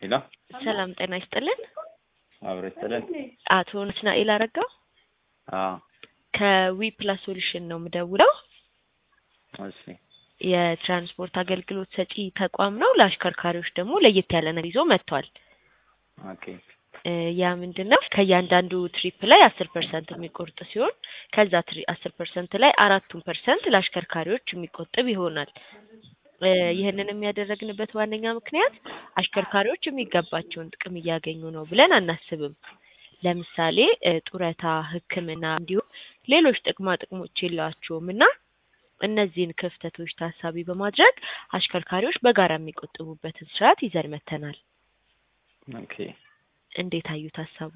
ሄሎ ሰላም ጤና ይስጥልን። አብሮ ይስጥልን። አቶ ናትናኤል አረጋው አዎ ከዊ ፕላስ ሶሉሽን ነው የምደውለው። እሺ የትራንስፖርት አገልግሎት ሰጪ ተቋም ነው። ለአሽከርካሪዎች ደግሞ ለየት ያለ ነገር ይዞ መጥቷል። ኦኬ እ ያ ምንድን ነው ከእያንዳንዱ ትሪፕ ላይ አስር ፐርሰንት የሚቆርጥ ሲሆን ከዛ ትሪ አስር ፐርሰንት ላይ አራቱን ፐርሰንት ለአሽከርካሪዎች የሚቆጥብ ይሆናል። እ ይህንን የሚያደረግንበት ዋነኛ ምክንያት አሽከርካሪዎች የሚገባቸውን ጥቅም እያገኙ ነው ብለን አናስብም። ለምሳሌ እ ጡረታ፣ ሕክምና እንዲሁም ሌሎች ጥቅማ ጥቅሞች የላቸውም እና እነዚህን ክፍተቶች ታሳቢ በማድረግ አሽከርካሪዎች በጋራ የሚቆጥቡበትን ስርዓት ይዘን መጥተናል። ኦኬ እንዴት አዩት ሀሳቡ?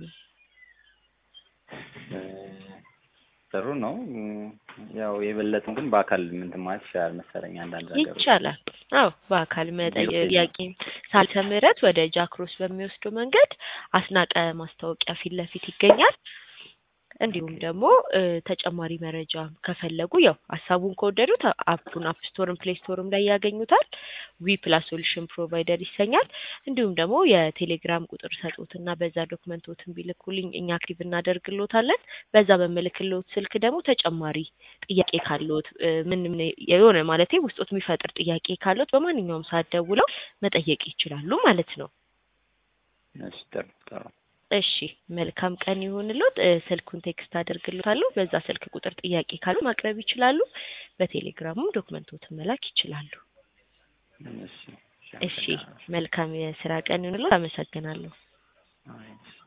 እ ጥሩ ነው። ያው የበለጠም ግን በአካል ምንትን ማለት ይችላል መሰለኝ አንዳንድ ነገሮች ይቻላል። አዎ በአካል መጠየቅ ኦኬ። ጥያቄ ሳልተ ምህረት ወደ ጃክሮስ በሚወስደው መንገድ አስናቀ ማስታወቂያ ፊት ለፊት ይገኛል። እንዲሁም ደግሞ እ ተጨማሪ መረጃ ከፈለጉ ያው ሀሳቡን ከወደዱት አፑን አፕ ስቶርም ፕሌይ ስቶርም ላይ ያገኙታል። ዊ ፕላስ ሶሉሽን ፕሮቫይደር ይሰኛል። እንዲሁም ደግሞ የቴሌግራም ቁጥር ሰጡትና በዛ ዶክመንቶትን ቢልኩልኝ እኛ አክቲቭ እናደርግሎታለን። በዛ በምልክሎት ስልክ ደግሞ ተጨማሪ ጥያቄ ካለዎት እ ምን ምን የሆነ ማለቴ ውስጦት የሚፈጥር ጥያቄ ካለዎት በማንኛውም ሰዓት ደውለው መጠየቅ ይችላሉ ማለት ነው። እሺ ጥሩ ጥሩ እሺ መልካም ቀን ይሁንልዎት። እ ስልኩን ቴክስት አደርግልዎታለሁ። በዛ ስልክ ቁጥር ጥያቄ ካሉ ማቅረብ ይችላሉ። በቴሌግራሙም ዶክመንቶትን መላክ ይችላሉ። እሺ እሺ መልካም የስራ ቀን ይሁንልዎት። አመሰግናለሁ። አይ